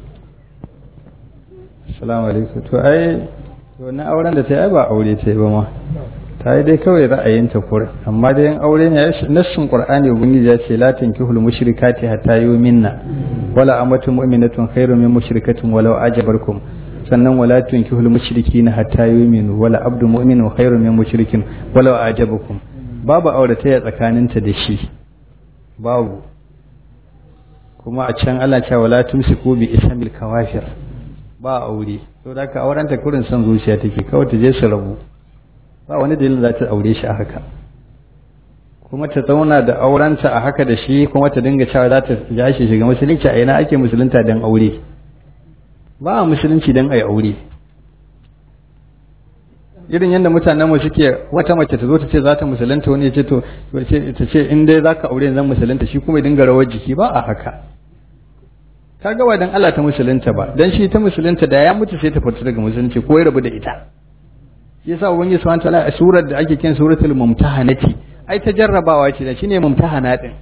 assalamu alaikum to ai to na auren da ta yi ba aure ta yi ba ma ta yi dai kawai ra'ayinta kur amma dai yin aure ne nassin qur'ani ubangiji ya ce la tankihul mushrikati hatta yu'minna wala amatu mu'minatun khairu min mushrikatin walau ajabarkum sannan wala tunkihul mushrikina hatta yu'minu wala abdu mu'minu khairu min mushrikin walau ajabakum babu aure ta tsakaninta da shi babu kuma a can Allah cewa wala tumsiku bi ismil kawafir ba aure to da ka auren ta kurin son zuciya take kawai ta je su rabu ba wani dalilin za ta aure shi a haka kuma ta zauna da aurenta a haka da shi kuma ta dinga cewa za ta ja shi shiga musulunci a ina ake musulunta don aure ba a musulunci don a yi aure irin yadda mutanen mu suke wata mace ta zo ta ce za ta musulunta wani ya ce to ta ce in dai za ka aure zan musulunta shi kuma ya dinga rawar jiki ba a haka ka ga dan Allah ta musulunta ba dan shi ta musulunta da ya mutu sai ta fita daga musulunci ko ya rabu da ita shi yasa ubangiji subhanahu wataala a surar da ake kiran suratul mumtahanati ai ta jarrabawa ce da shine mumtahana din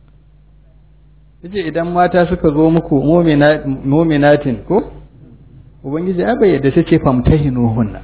yace idan mata suka zo muku mu'minatin ko ubangiji ai bai yadda sai ce famtahinuhunna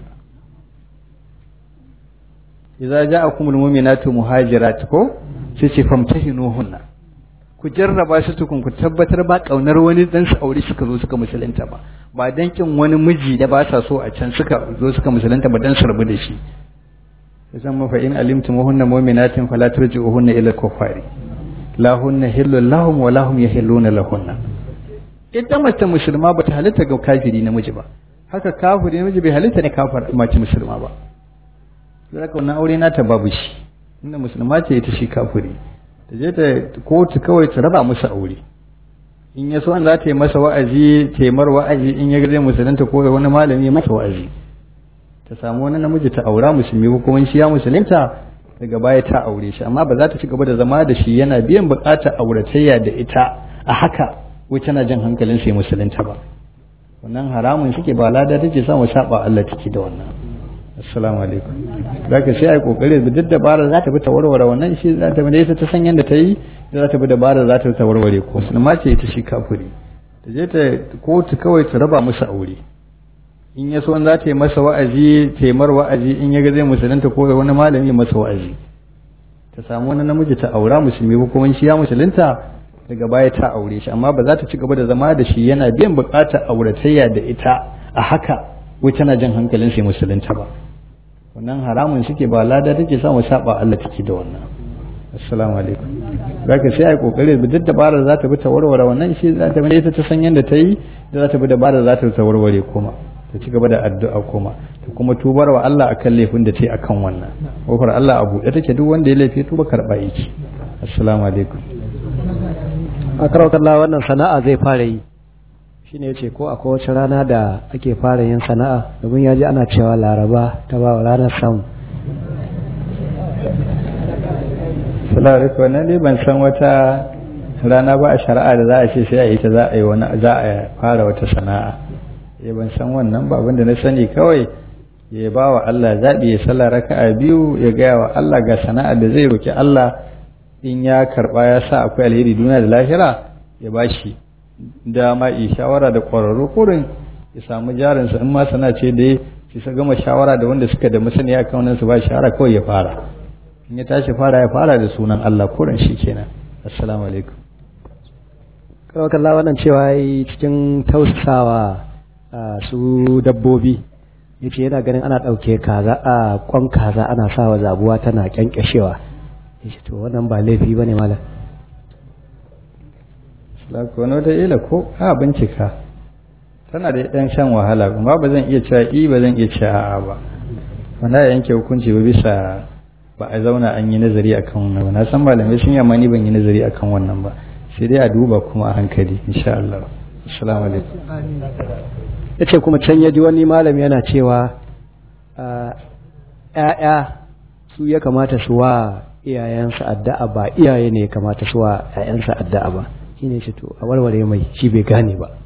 idza ja'akumul mu'minatu muhajirat ko sai ce famtahinuhunna ku jarraba su tukun ku tabbatar ba kaunar wani dan su aure suka zo suka musulunta ba ba dan kin wani miji da ba sa so a can suka zo suka musulunta ba dan su rabu da shi san mafa in alimtum hunna mu'minatin fala turji'uhunna ila kuffari la hunna hillu lahum wa lahum yahilluna lahunna ita mace musulma bata halitta ga kafiri namiji ba haka kafiri namiji bai halitta ne kafir mace musulma ba zaka wannan aure nata babu shi inda musulma ce ita shi kafiri ta je ta kotu kawai ta raba musu aure in ya so an za ta yi masa wa'azi ta mar wa'azi in ya gaje musulunta ko wani malami masa wa'azi ta samu wani namiji ta aura musulmi ko kuma shi ya musulunta daga baya ta aure shi amma ba za ta ci gaba da zama da shi yana biyan bukatar auratayya da ita a haka wai tana jin hankalin sai musulunta ba wannan haramun suke ba lada take samu saba Allah take da wannan assalamu alaikum zaka sai ai kokari da duk dabara za ta bi ta warware wannan shi za ta bi ita ta san yadda ta yi za ta bi dabara za ta ta warware ko musulma ce ita shi kafiri ta je ta kotu kawai ta raba musu aure in ya so za ta yi masa wa'azi ta yi mar wa'azi in ya ga zai musulunta ko wani malami masa wa'azi ta samu wani namiji ta aura musulmi ko kuma shi ya musulunta daga baya ta aure shi amma ba za ta ci gaba da zama da shi yana biyan bukatar auratayya da ita a haka wai tana jin hankalin sai musulunta ba wannan haramun suke ba lada take samu saba Allah take da wannan assalamu alaikum zaka sai ai kokari da duk dabara za ta bi ta warware wannan shi za ta bi ita ta san yadda ta yi da za ta bi dabara za ta warware kuma ta ci gaba da addu'a kuma ta kuma tubar wa Allah akan laifin da ta yi akan wannan kofar Allah a buɗe take duk wanda ya laifi tuba karɓa yake assalamu alaikum a karawar wannan sana'a zai fara yi shine yace ko akwai wace rana da ake fara yin sana'a domin ya ji ana cewa laraba ta ba ranar samu salamu alaikum wannan dai ban san wata rana ba a shari'a da za a ce sai a yi ta za a yi wani za a fara wata sana'a ya ban san wannan ba abinda na sani kawai ya ba wa Allah zaɓi ya sallah raka'a biyu ya gaya wa Allah ga sana'a da zai roki Allah in ya karɓa ya sa akwai alheri duniya da lahira ya ba shi dama yi shawara da ƙwararru kurin ya samu jarinsa in ma sana ce da ya sa gama shawara da wanda suka da masaniya kan wannan su ba shawara kawai ya fara in ya tashi fara ya fara da sunan Allah kurin shi kenan assalamu alaikum karawar wannan cewa cikin tausasawa su dabbobi yace yana ganin ana ɗauke kaza a kwan kaza ana sawa zabuwa tana kyankyashewa yace to wannan ba laifi bane malam Lako wani wata ila ko a bincika tana da ɗan shan wahala kuma ba zan iya cewa i ba zan iya cewa a'a ba wanda ya yanke hukunci ba bisa ba a zauna an yi nazari akan wannan ba na san malamai sun yamma ni ban yi nazari akan wannan ba sai dai a duba kuma a hankali insha Allah assalamu alaikum ya ce kuma can ya ji wani malami yana cewa ‘ya'ya su ya kamata su wa iyayensu addu'a ba iyaye ne ya kamata su wa ‘ya'yansu addu'a ba shi ne shi to a warware mai shi bai gane ba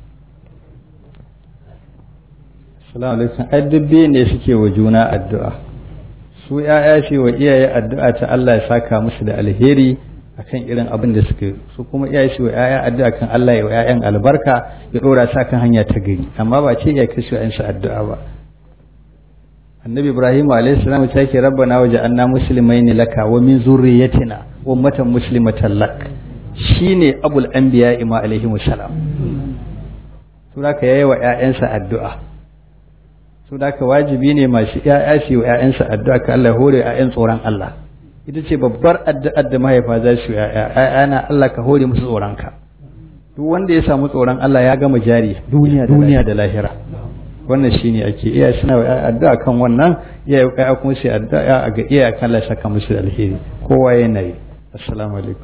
salamu alaikum addubbe ne suke wa juna addu'a su ‘ya'ya ce wa iyaye addu'a ta Allah ya saka musu da alheri akan irin abin da suke su kuma iyaye su wa ‘ya'ya addu'a kan Allah ya wa ‘ya'yan albarka ya ɗora sa kan hanya ta gari amma ba ce ya kashe ‘ya'yansu addu'a ba annabi ibrahim alayhi salam ta ke rabbana waje anna muslimaini laka wa min zurriyatina ummatan muslimatan lak shine abul anbiya ima alaihi salam to da yayi wa ƴaƴansa addu'a to da wajibi ne masu ƴaƴa su wa ƴaƴansa addu'a ka Allah hore ƴaƴan tsoron Allah ita ce babbar addu'ar da mahaifa za su ƴaƴa ƴaƴana Allah ka hore musu tsoron ka duk wanda ya samu tsoron Allah ya gama jari duniya duniya da lahira wannan shine ake iya suna addu'a kan wannan iya ya kuma sai addu'a ga iya kan Allah saka musu da alheri kowa yana yi assalamu alaikum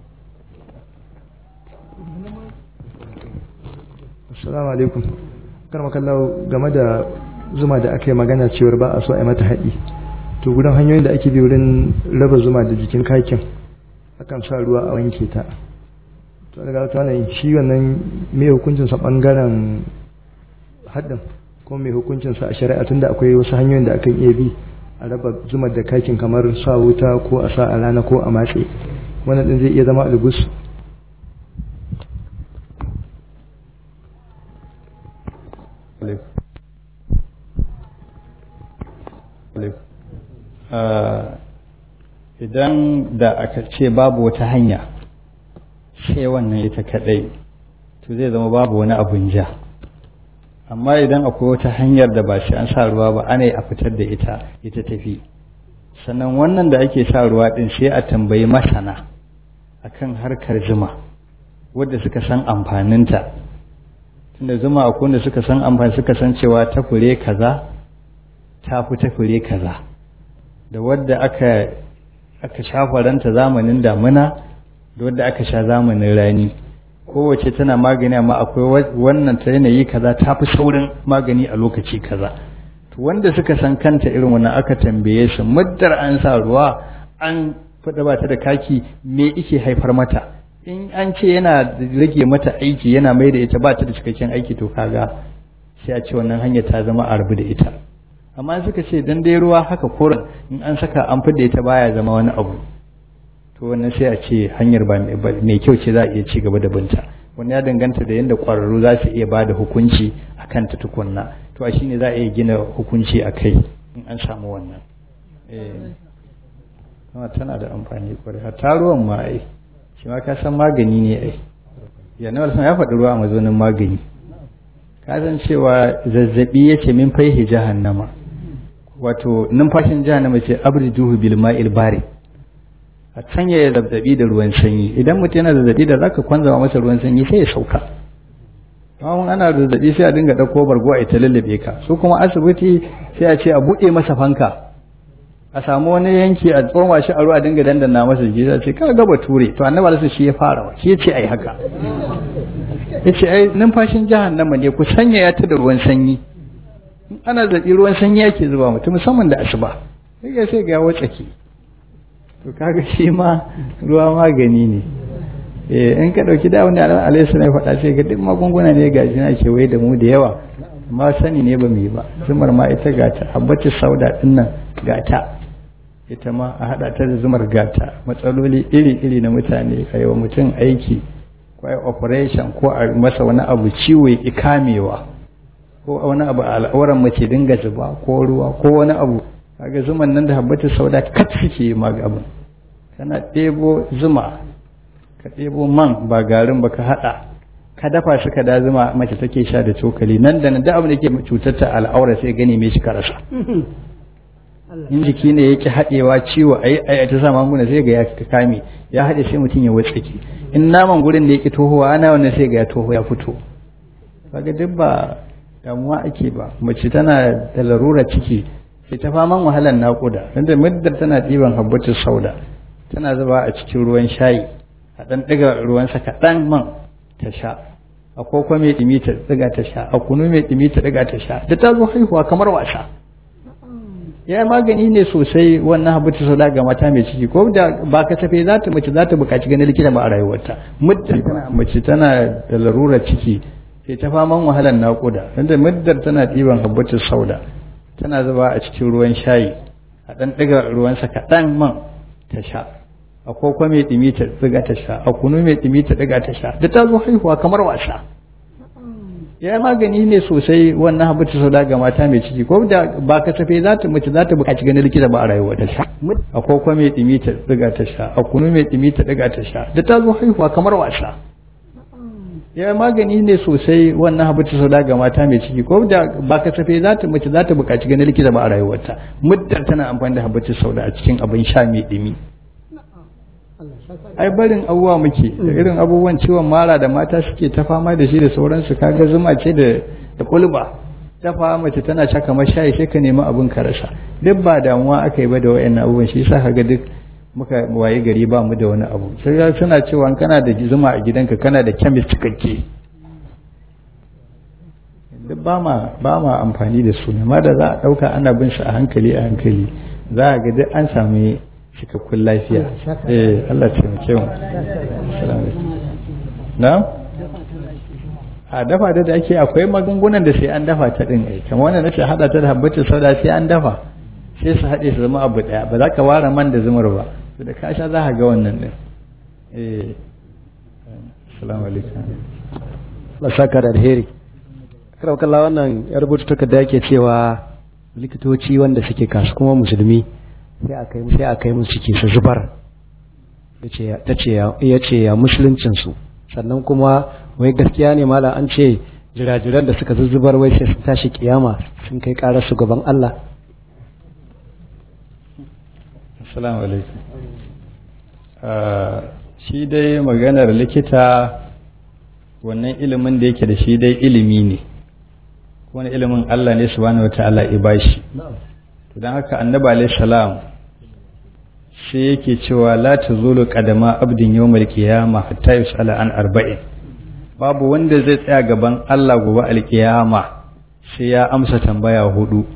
assalamu alaikum karmakallahu game da zuma da aka yi magana cewar ba a so a yi mata haɗi to gudun hanyoyin da ake bi wurin raba zuma da jikin kakin akan sa ruwa a wanke ta to daga ta wannan shi wannan mai hukuncin sa bangaren haɗin ko mai hukuncin sa a shari'a tunda akwai wasu hanyoyin da akan iya bi a raba zumar da kakin kamar sa wuta ko a sa a rana ko a matse wannan din zai iya zama albus idan da aka ce babu wata hanya sai wannan ita kadai to zai zama babu wani abun ja amma idan akwai wata hanyar da ba shi an sa ruwa ba ana a fitar da ita ita tafi sannan wannan da ake sa ruwa din sai a tambayi masana akan harkar zuma wadda suka san amfaninta tunda zuma akwai wanda suka san amfani suka san cewa ta fure kaza ta fi ta fure kaza da wadda aka aka shafa ranta zamanin damuna da wadda aka sha zamanin rani kowace tana magani amma akwai wannan ta yanayi kaza ta fi saurin magani a lokaci kaza to wanda suka san kanta irin wannan aka tambaye su muddar an sa ruwa an fada ba ta da kaki me ike haifar mata in an ce yana rage mata aiki yana mai da ita ba ta da cikakken aiki to kaga sai a ce wannan hanya ta zama a rabu da ita amma suka ce dan dai ruwa haka koren in an saka an fidda ita baya zama wani abu to wannan sai a ce hanyar ba mai kyau ce za a iya ci gaba da binta wani ya danganta da yadda ƙwararru za su iya ba da hukunci a kan ta tukunna to a shine za a iya gina hukunci a kai in an samu wannan eh tana da amfani kwarai hatta ruwan ma ai shi ma ka san magani ne ai yana wasu ya faɗi ruwa a mazaunin magani ka san cewa zazzabi ya ce min faihi jahannama wato numfashin jahannama ce abrijuhu bil ma'il bari a sanya ya zazzabi da ruwan sanyi idan mutum yana zazzabi da zaka kwanzama masa ruwan sanyi sai ya sauka amma ana zazzabi sai a dinga dauko bargo a ita lallabe ka su kuma asibiti sai a ce a buɗe masa fanka a samu wani yanki a tsoma shi a ruwa dinga dandana masa jiki sai ce ka ga bature to annabi Allah shi ya fara wa shi ya ce ai haka yace ai numfashin jahannama ne ku sanya ya ta da ruwan sanyi in ana zazzabi ruwan sanyi yake zuba mutum musamman da asuba sai sai ga watsaki to kaga shi ma ruwa magani ne eh in ka dauki da wani alaihi sallam faɗa sai ga duk magunguna ne ga jina ke waye da mu da yawa amma sani ne ba mu yi ba zumar ma ita gata habbatu sauda din nan gata ita ma a hada ta da zumar gata matsaloli iri iri na mutane a yawa mutum aiki ko ai operation ko a masa wani abu ciwo ya kamewa ko wani abu a al'auran mace dinga zuba ko ruwa ko wani abu kaga zuman nan da habbatu sauda kat suke magabin kana ɗebo zuma ka ɗebo man ba garin ba ka haɗa ka dafa shi ka da zuma mace take sha da cokali nan da nan da abin da ke cutar ta al'aura sai gani me shi ka rasa in jiki ne yake haɗewa ciwo ayi ayi ta sa magunguna sai ga ya kame ya haɗe sai mutum ya wutsake in naman gurin da yake tohowa ana wannan sai ga ya toho ya fito kaga duk ba damuwa ake ba mace tana da larura ciki sai ta faman wahalar naƙuda tunda muddar tana ɗiban habbatu sauda tana zuba a cikin ruwan shayi a ɗan ɗiga ruwansa kaɗan man ta sha a koko mai ɗimi ta ɗiga ta sha a kunu mai ɗimi ta ɗiga ta sha da ta zo haihuwa kamar wasa ya magani ne sosai wannan habbatu sauda ga mata mai ciki ko da ba ka tafe za ta mace za ta buƙaci ganin likita ba a rayuwarta muddar tana mace tana da larurar ciki sai ta faman wahalar naƙuda tunda muddar tana ɗiban habbatu sauda tana zuba a cikin ruwan shayi a ɗan ɗiga ruwansa kaɗan man ta sha a koko mai ɗimi ta ɗiga ta sha a kunu mai ɗimi ta ɗiga ta sha da ta zo haihuwa kamar wasa ya magani ne sosai wannan habatu sauda ga mata mai ciki ko da ba ka tafe za ta mace za ta buƙaci ganin likita ba a rayuwa ta sha a koko mai ɗimi ta ɗiga ta sha a kunu mai ɗimi ta ɗiga ta sha da ta zo haihuwa kamar wasa ya magani ne sosai wannan habatu sauda ga mata mai ciki ko da ba ka tafe za ta mace za ta buƙaci ganin likita ba a rayuwarta muddar tana amfani da habatu sauda a cikin abin sha mai ɗimi ai barin abubuwa muke da irin abubuwan ciwon mara da mata suke ta fama da shi da sauransu kaga zuma ce da da kulba ta fama mace tana sha kamar shayi sai ka nemi abin ka rasa duk ba damuwa aka yi ba da wayannan abubuwan shi yasa kaga duk muka waye gari ba mu da wani abu sai suna cewa kana da zuma a gidanka kana da chemist cikakke duk ba ma ba ma amfani da su amma da za a ɗauka ana bin su a hankali a hankali za a ga duk an sami cikakkun lafiya eh Allah ya taimake mu assalamu alaikum na a dafa da da ake akwai magungunan da sai an dafa ta din ai kamar wannan nace hada ta da habbatu sauda sai an dafa sai su haɗe su zama abu ɗaya ba za ka ware man da zumar ba to da ka sha za ka ga wannan din eh assalamu alaikum Allah saka da alheri karau kalla wannan ya rubuta takarda yake cewa likitoci wanda suke kasu kuma musulmi sai a kai sai a kai musu ciki su zubar yace tace ya ce ya musuluncin su sannan kuma wai gaskiya ne mala an ce jirajiran da suka zuzzubar wai sai sun tashi kiyama sun kai karar su gaban Allah assalamu alaikum shi dai maganar likita wannan ilimin da yake da shi dai ilimi ne wani ilimin Allah ne subhanahu wataala ya bashi to dan haka annabi alayhi salam sai yake cewa la tazulu qadama abdin yawmal qiyamah hatta yusala an arba'in babu wanda zai tsaya gaban Allah gobe alkiyama sai ya amsa tambaya hudu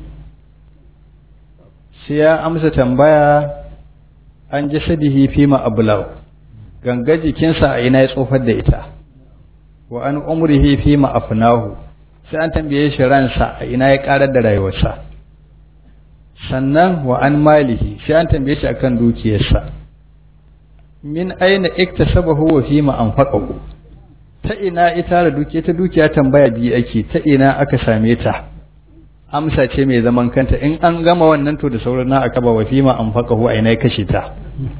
sai ya amsa tambaya an jasadihi fi ma ablaw ganga jikinsa a ina ya tsofar da ita wa an umrihi fi ma afnahu sai an tambaye shi ransa a ina ya karar da rayuwarsa sannan wa an malihi sai an tambaye shi akan dukiyarsa min aina iktasabahu wa fi ma anfaqahu ta ina ita da dukiya ta dukiya tambaya biyu ake ta ina aka same ta amsa ce mai zaman kanta in an gama wannan to da sauran na aka ba wa fi ma anfaqahu a ina ya kashe ta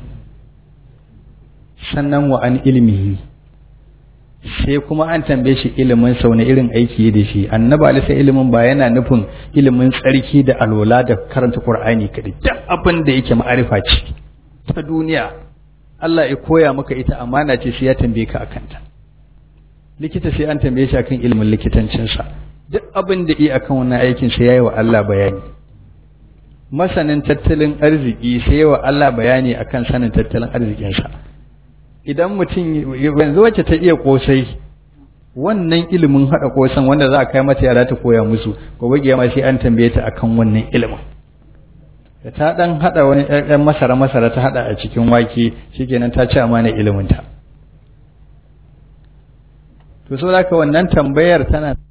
sannan wa an ilmihi sai kuma an tambaye shi ilimin sau na irin aiki da shi annabi alisa ilimin ba yana nufin ilimin tsarki da alola da karanta qur'ani kadai duk abin da yake ma'arifa ce ta duniya Allah ya koya maka ita amana ce sai ya tambaye ka akan ta likita sai an tambaye shi akan ilimin likitancinsa duk abin da yi akan wannan aikin sai yayi wa Allah bayani masanin tattalin arziki sai yayi wa Allah bayani akan sanin tattalin arzikinsa idan mutum yanzu wacce ta iya kosai wannan ilimin hada kosan wanda za a kai mata yara ta koya musu gobe kiyama sai an tambaye ta akan wannan ilimin da ta dan hada wani ɗan masara masara ta hada a cikin wake shikenan ta ci amana ilimin ta to saboda wannan tambayar tana